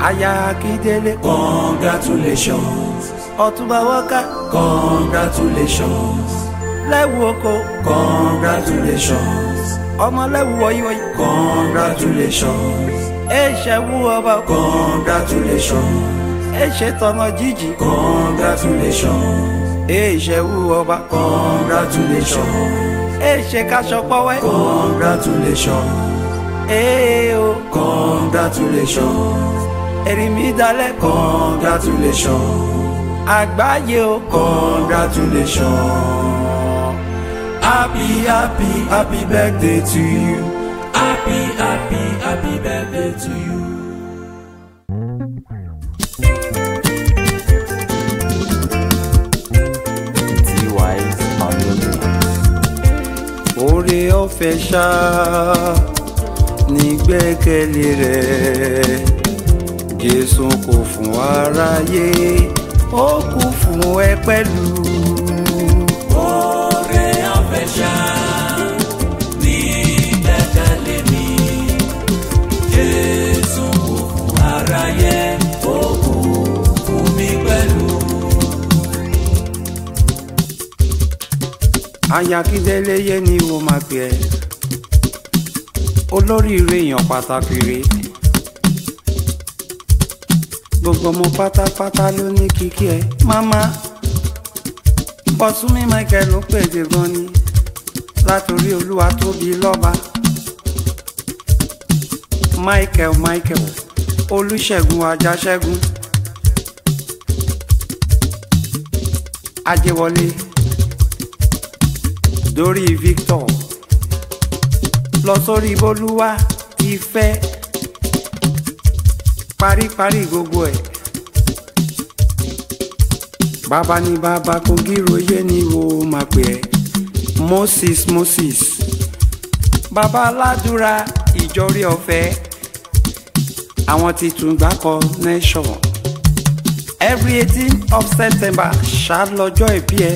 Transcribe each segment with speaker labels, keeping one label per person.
Speaker 1: aya akíndélé
Speaker 2: Congratulations,
Speaker 1: ọ̀túnba wọ́ká
Speaker 2: congratulations,
Speaker 1: lẹ́wù oko
Speaker 2: congratulations,
Speaker 1: ọmọ lẹ́wù wọ̀nyíwọ̀nyí
Speaker 2: congratulations,
Speaker 1: èṣẹ̀wù ọba
Speaker 2: congratulations,
Speaker 1: èṣẹ̀ tọmọ jíjì
Speaker 2: congratulations,
Speaker 1: èṣẹ̀wù ọba
Speaker 2: congratulations,
Speaker 1: èṣẹ̀ kaṣọ pọ́wẹ́
Speaker 2: congratulations,
Speaker 1: èè o
Speaker 2: congratulations,
Speaker 1: èrì mi dalẹ̀
Speaker 2: congratulations,
Speaker 1: àgbáyé o
Speaker 2: congratulations. Happy, happy, happy birthday to you. Happy, happy, happy birthday to you.
Speaker 3: T-Wise on the mix.
Speaker 1: oore ọ̀fẹ́ ṣá nígbẹ́kẹ̀lé rẹ̀ jésù kò fún aráyé ó kú fún ẹ pẹ̀lú.
Speaker 2: Oore ọ̀fẹ́ ṣá ní gbẹ́kẹ̀lé mi. Jésù kò fún aráyé, ó kú fún mi pẹ̀lú.
Speaker 1: ayakíndélé yé ni wo máa pè ẹ́ olóríire èèyàn pàtàkì rè gbogbo ọmọ pátápátá ló ní kíkí ẹ máma bọ́súnmí michael ló pèdè gan ni látòrí olúwa tóbi lọ́ba michael michael olùṣègùn ajáṣẹ́gun ajẹ́wọlé dórí victor lọ sórí bolúwa ìfẹ́ paríparí gbogbo ẹ̀ bàbá ní bàbá kogi royé ni wo máa pè ẹ́ moses moses bàbá aládùúrà ìjọrí ọ̀fẹ́ àwọn ti tún gbà kọ nation every eighteen of september ṣáà lọ́jọ́ ìbí ẹ̀.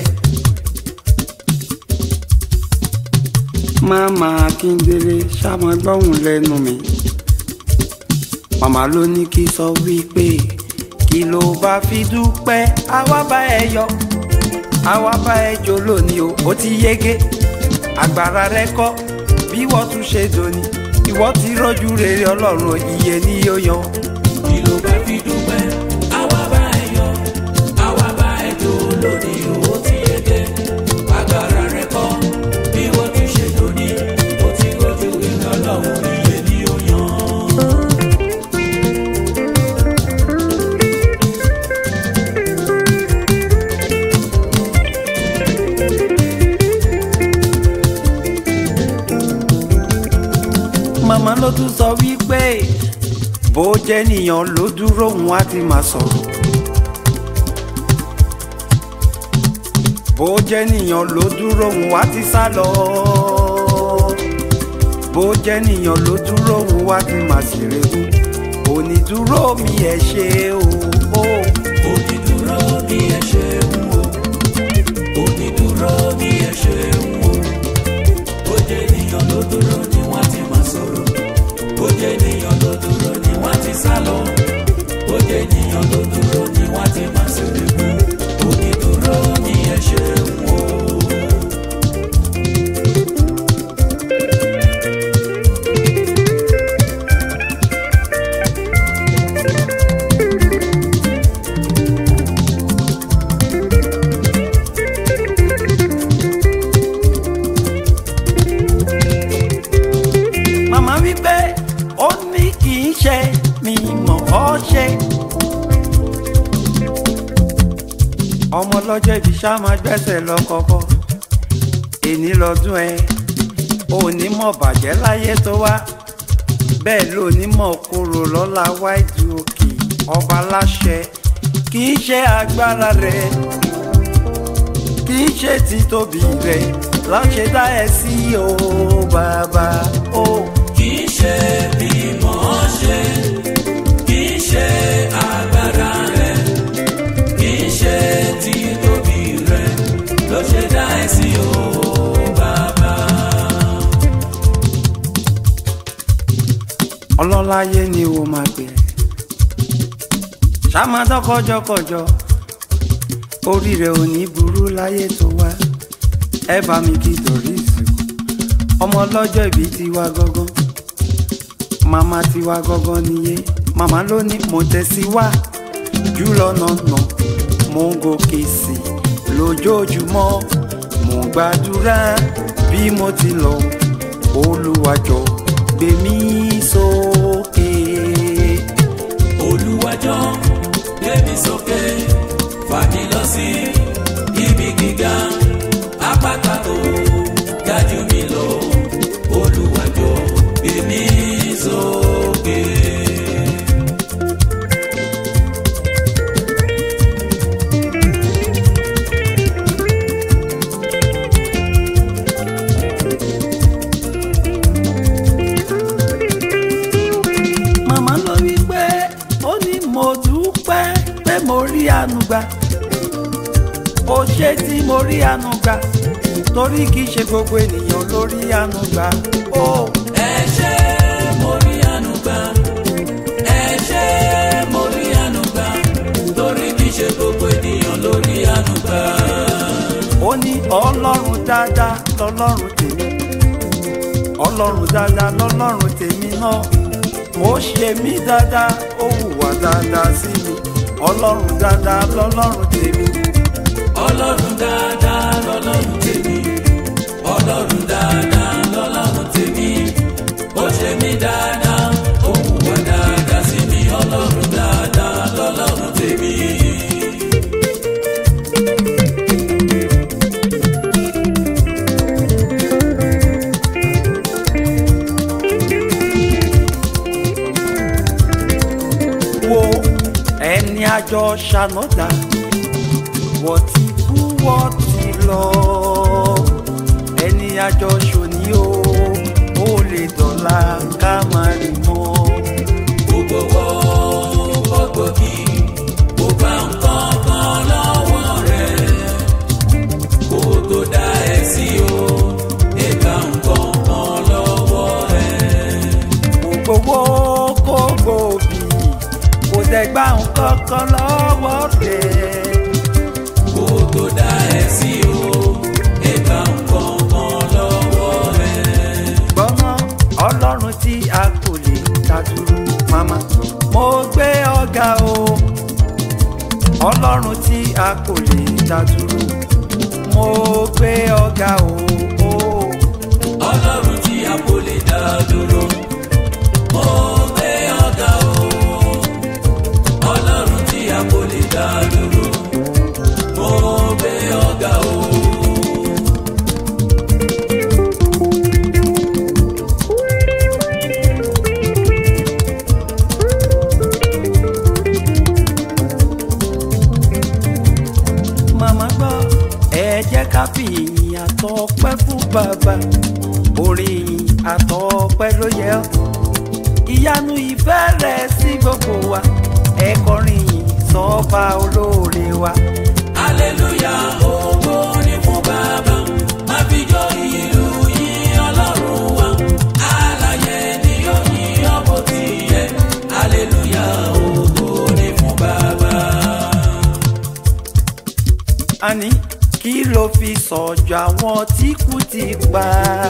Speaker 1: Màmá Akíndélé ṣàmọ́ gbọ́hùn lẹ́nu mi. Màmá ló ní kí sọ wípé kí ló bá fi dúpẹ́ àwa bá ẹ yọ. Àwa bá ẹ jó lónìí o, ó ti yege. Àgbàrá rẹ kọ́ bí wọ́n tún ṣe dòní. Ìwọ ti rọ́jú rere Ọlọ́run iye ni yóò yan.
Speaker 2: Kí ló bá fi dúpẹ́? Àwa bá ẹ yọ̀, àwa bá ẹ jó lónìí, ó ti yege. Agbára rẹ kọ́, bí wọ́n ti ṣe lónìí, ó ti rojú iná lọ́hùn, iye ni ó yan.
Speaker 1: Màmá ló tún sọ wípé bó jẹ́ nìyàn ló dúró òun á ti máa sọ̀rọ̀. bó jẹ́ nìyàn ló dúró òun á ti sá lọ. bó jẹ́ nìyàn ló dúró òun á ti máa ṣèrègùn. onídúró mi ẹ̀ ṣe o. o.
Speaker 2: Onídúró ni ẹ ṣeun o, onídúró ni ẹ ṣeun o. Ó jẹ́ ènìyàn ló dúró ni wọ́n ti máa sọ̀rọ̀. Ó jẹ́ ènìyàn ló dúró ni wọ́n ti sá lọ. Ó jẹ́ ènìyàn ló dúró ni wọ́n ti máa ṣeré mú. Onídúró ni ẹ ṣeun o.
Speaker 1: màmá wípé ó ní kì í ṣe mi mọ̀ ọ́ ṣe. ọmọ lọ́jọ́ ibi ṣá máa gbẹ́sẹ̀ lọ kọ́kọ́ èní lọ́dún ẹ òní mọ̀ bàjẹ́ láyé tó wá bẹ́ẹ̀ ló ní mọ̀ kúrò lọ́la wáìdì òkè ọba láṣẹ kì í ṣe agbára rẹ̀ kì í ṣe títóbi rẹ̀ láṣẹ dá ẹ sí o bàbá o.
Speaker 2: Kì í ṣe bí mọ̀ ọ́ ṣe, kì í ṣe agbára rẹ̀, kì í ṣe títóbi rẹ̀, ló ṣe dá ẹ sí o bàbá.
Speaker 1: ọlọ́láyé ni o máa pè é ṣàmádán kọjọkọjọ orí rẹ ò ní burú láyé tó wá ẹ bá mi kí torí ìsìnkú ọmọ ọlọ́jọ́ ìbí tiwa gangan màmá tiwa gangan nìyé màmá ló ní mo tẹ̀sí wá jùlọ nànà mo ń gòkè sí i lójoojúmọ́ mo ń gbàdúrà bí mo ti lọ olùwàjọ gbé mi sókè.
Speaker 2: olùwàjọ gbé mi sókè fà mí lọ sí ibi gíga àpáta tó ga jù mí lọ olùwàjọ gbé mi sókè.
Speaker 1: màmá ló wí pé ó ní mo dúpẹ́ pé mo rí àánú gbà ó ṣe tí mo rí àánú gbà torí kì í ṣe gbogbo ènìyàn ló rí àánú gbà ó
Speaker 2: ẹ ṣé mo rí àánú gbà ẹ ṣé mo rí àánú gbà torí kì í ṣe gbogbo ènìyàn ló rí àánú gbà.
Speaker 1: ó ní ọlọ́run dáadáa lọ́lọ́run tèmi ọlọ́run dáadáa lọ́lọ́run tèmi náà ó ṣe mí dáadáa ó hùwà dáadáa sí mi ọlọ́run dáadáa lọ́lọ́run tèmi
Speaker 2: ọlọ́run dáadáa lọ́lọ́run tèmi ọlọ́run dáadáa lọ́lọ́run tèmi ó ṣe mí dáadáa ó hùwà dáadáa sí mi ọlọ́run dáadáa lọ́lọ́run tèmi.
Speaker 1: wo ẹni àjọ ṣànọ́dà wọ́n ti kú wọ́n ti lọ ẹni àjọ ṣòní o ó lè dọ̀la ká má rí mọ́.
Speaker 2: gbogbo wo gbogbo kí kò bá nǹkan kan lọ́wọ́ rẹ̀ kó tó dá ẹ sí o ẹ bá nǹkan kan lọ́wọ́ rẹ̀.
Speaker 1: gbogbo kó gbòòbí kò dẹ̀gbà nǹkan kan lọ́wọ́ rẹ̀.
Speaker 2: kó tó dá ẹ sí o ẹ bá nǹkan kan lọ́wọ́ rẹ̀.
Speaker 1: gbọ́nà ọlọ́run tí a kò lè dá dúró mama mo gbé ọ̀gá o ọlọ́run tí a kò lè dá dúró mo gbé ọ̀gá o. o.
Speaker 2: ọlọ́run tí a kò lè dá dúró mo gbé ọ̀gá o ọlọ́run tí a kò lè dá dúró mo gbé ọ̀gá o.
Speaker 1: màmá gbọ́ ẹ jẹ́ ká fi ìyìn àtọpẹ́ fún bàbá orin ìyìn àtọpẹ́ ló yẹ ọ́ ìyanu ìfẹ́ rẹ̀ sí gbogbo wa ẹ kọrin ìyìn sọ́ba olóore wa.
Speaker 2: aleluya ògo ni fún bàbá má fi jó ìlú yìn ọlọ́run wa alààyè ni yóò yìn ọ́ bó ti yẹ aleluya ògo ni fún bàbá.
Speaker 1: àní kí ló fi sọ̀jọ̀ àwọn tí kú ti pa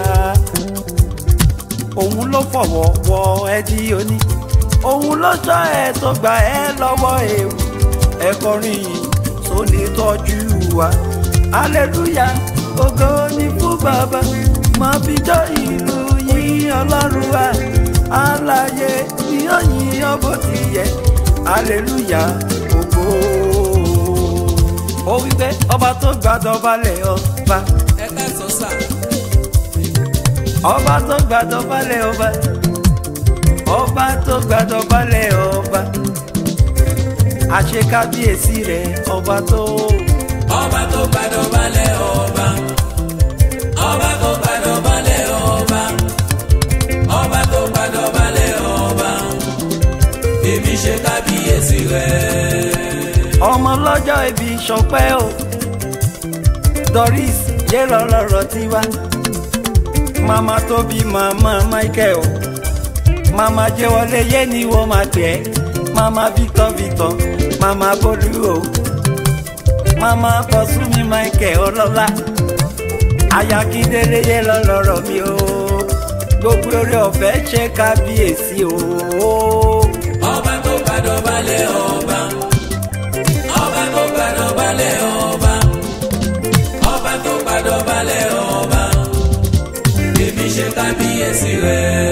Speaker 1: òun ló fọwọ́ wọ ẹdí oní òun ló sọ ẹ tó gbà ẹ lọ́wọ́ ewu ẹ kọrin yìí tó lè tọ́jú wa aleluya ògo ni fún bàbá máa fi jọ ìlú yìn ọlọ́run wa alààyè ni ó yìn ọ́ bó ti yẹ aleluya ògo ó wí pé ọba tó gbàdọ̀ balẹ̀ ọba
Speaker 2: ẹ ká sọ sáà.
Speaker 1: ọba tó gbàdọ̀ balẹ̀ ọba ọba tó gbàdọ̀ balẹ̀ ọba àṣekábíyèsí rẹ̀ ọba tó
Speaker 2: ọba tó gbàdọ̀ balẹ̀ ọba ọba tó gbàdọ̀ balẹ̀ ọba ọba tó gbàdọ̀ balẹ̀ ọba èmi ṣe kábíyèsí rẹ̀.
Speaker 1: ọmọ lọ́jọ́ ibi ṣọpẹ́ o Doris yé lọ́lọ́rọ̀ tiwa mama tóbi mama Michael mama jẹ́wọ́lé yé ni wọ́n máa tẹ̀ mama Victor Victor màmá bólú o màmá bọ́sùnmi michael ọlọ́lá ayakíndélé yé lọ́lọ́rọ̀ mi o gbogbo orí ọ̀fẹ́ ṣe kábíyèsí o.
Speaker 2: ọba tó gbàdọ̀ balẹ̀ ọba ọba tó gbàdọ̀ balẹ̀ ọba ọba tó gbàdọ̀ balẹ̀ ọba èmi ṣe kábíyèsí rẹ̀.